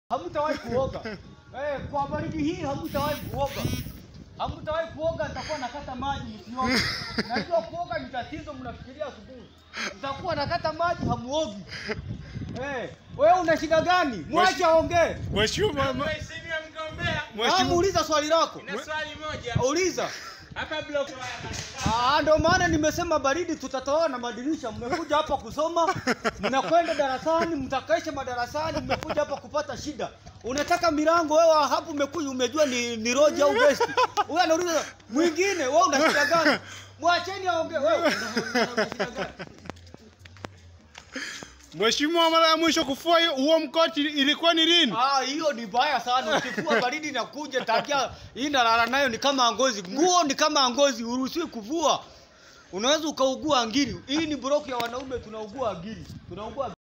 hamtawahi kuoga. Eh, kwa baridi hii hamtawahi kuoga. Hamtawahi kuoga, nitakuwa nakata maji msioge. Najua kuoga ni tatizo, mnafikiria asubuhi. Nitakuwa nakata maji hamuogi. Eh, wewe una shida gani? Mwache aongee. Mheshimiwa ma- Mheshimiwa mgombea, Ah, Mheshimiwa muuliza swali lako. na swali moja Uliza. hapa block Ah, ndio maana nimesema baridi tutatoa na madirisha. Mmekuja hapa kusoma, mnakwenda darasani, mtakaisha madarasani, mmekuja hapa kupata shida. Unataka milango wewe hapo umekuja umejua ni ni roji au guest. Huyu anauliza mwingine, wewe una shida gani? Mwacheni aongee wewe. una- una shida gani? Mheshimiwa, mara ya mwisho kufua hiyo- huo mkoti ilikuwa ni lini? Ah, hiyo ni baya sana. Ukifua baridi inakuja takia hii nalala nayo ni kama ngozi. Nguo ni kama ngozi, uruhusiwi kuvua. Unaweza ukaugua ngiri. Hii ni block ya wanaume tunaugua ngiri. Tunaugua